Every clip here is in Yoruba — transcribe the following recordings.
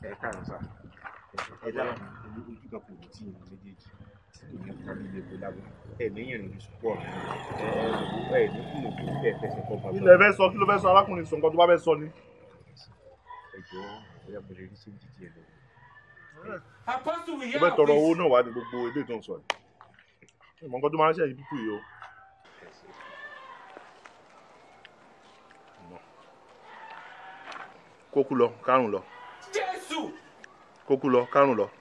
ẹ káàárọ̀ sá ẹ dára ojú kan kò ní tí ìlú méjèèjì ìyẹn kan ní ilé epo lábọ ẹ ní ìrìn oṣù pọ ẹ ẹ ní kúlò tó tẹ fẹsẹ̀ kọ bàbá ilẹ̀ fẹ́ sọ kí ló fẹ́ sọ arákùnrin sọ nǹkan tó bá fẹ́ sọ ni. ẹ jọ bóyá mo lè rí sí jíjí ẹ lọ. Apostle, we mo hear fẹ́ of tọrọ this. owó náà wá ní gbogbo ilé tó ń sọ yìí. ìmọ̀ nǹkan tó máa ń ṣẹ̀yìn pípù yìí o. kókú lọ kárùn lọ Jésù. kókú lọ kárùn lọ.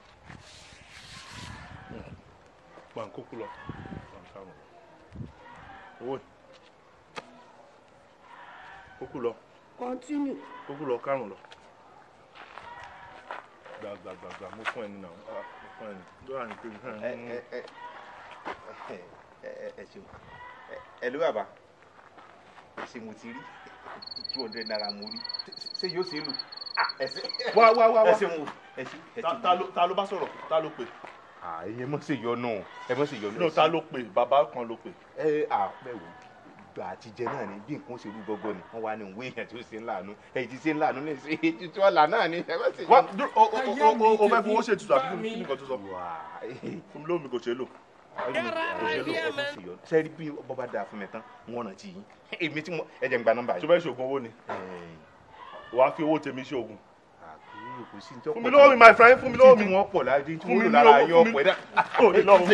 gbà ń kókú lọ gbà ń kárùn lọ. owó yìí. kókú lọ Continue. kókú lọ kárùn lọ. gbàgbàgbàgbà mo fún ẹni náà ah, mo fún ẹni. lọ́wọ́ àní pé ẹ ẹ ẹ ẹ ẹ ṣeun ẹ ẹ ló bàbá ẹ ṣe mo ti rí two hundred naira mo rí ṣé yóò ṣe é lò ẹ ṣe wá wá wá ẹ wá. ṣe mo ẹ ṣe ẹ ta ṣe ta ló ta ló bá sọ̀rọ̀ ta ló pè. ẹ mọ̀ ṣe yọnu ẹ mọ̀ ṣe yọnu. no ta ló pè bàbá kan ló pè. ẹ à bẹ́ẹ̀ wò gbà àtijẹ náà ni bí nǹkan ṣe rú gọ́gọ́ ni wọ́n wá ní òwe èèyàn tí ó ṣe ń láàánú èyí tí ṣe ń láàánú ní ṣe ètùtù ọ̀la náà ni ẹ mọ̀ ṣe wá yọnu. dúró o o o o o fẹ́ fowó ṣe tutù àbí kí ni nǹkan tó sọ. wà fún mi lómi kò ṣe é lò. sẹ́rí bí bọ́bá dáa fún mi tán wọ́n rántí yín èmi tí mo ẹ jẹ́ ń gba nọ́mbà tó yìí. fẹ́ ṣoògùn owó ni wàá fi owó tèmi ṣe oògùn. fún fún mi lówó mi my friend fún mi lówó mi. tí wọ́n pọ̀ láti tí Fún mi wọ́n ní lò lára owó, yín fún mi- ọ̀pọ̀ ẹ̀dá. Ó ní lọ́wọ́.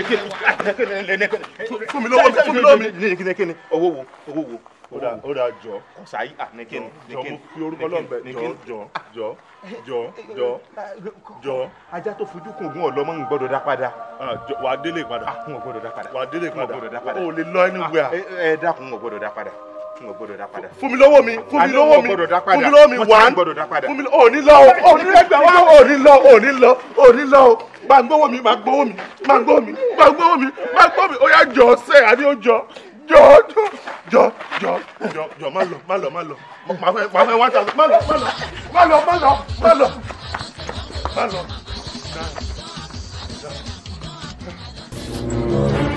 fún mi lówó mi, fún mi lówó mi. kíni kíni owó wo owó wo. ó dà ó dà jọ ọ̀sáyí à ní kíni ní jọ kíni. mo fi orúkọ lọ́nbẹ ní jọ kíni. jọ jọ jọ jọ jọ ajá tó fojú kún ogún ọlọmọ ń gbọ́dọ̀ dá padà. Ah, jọ wàá délé padà n ò gbọ́dọ̀ dá padà. wàá délé n ò padà gbọ́dọ̀ dá padà. o ò lè lọ anywhere. ẹ ẹ dákun n ò gbọ́dọ̀ dá padà n ò gbọ́dọ̀ dá padà. fún mi lówó mi fún mi Àní lówó wọn mi gbọ́dọ̀ dá padà. fún mi lówó mi Wọ́n ti wá ní gbọ́dọ̀ dá padà. fún mi ò ní lọ o ò ní lẹ́gbẹ̀ẹ́ wá ò ní lọ ò ní lọ ò ní lọ o máa gbówó mi máa gbówó mi máa gbówó mi máa gbówó mi máa gbówó mi ó yá jọ ṣe àní ó jọ jọ jọ jọ jọ jọ jọ má lọ má lọ má lọ máa fẹ́ máa fẹ́ wá ta má lọ má lọ má lọ má lọ má lọ má lọ.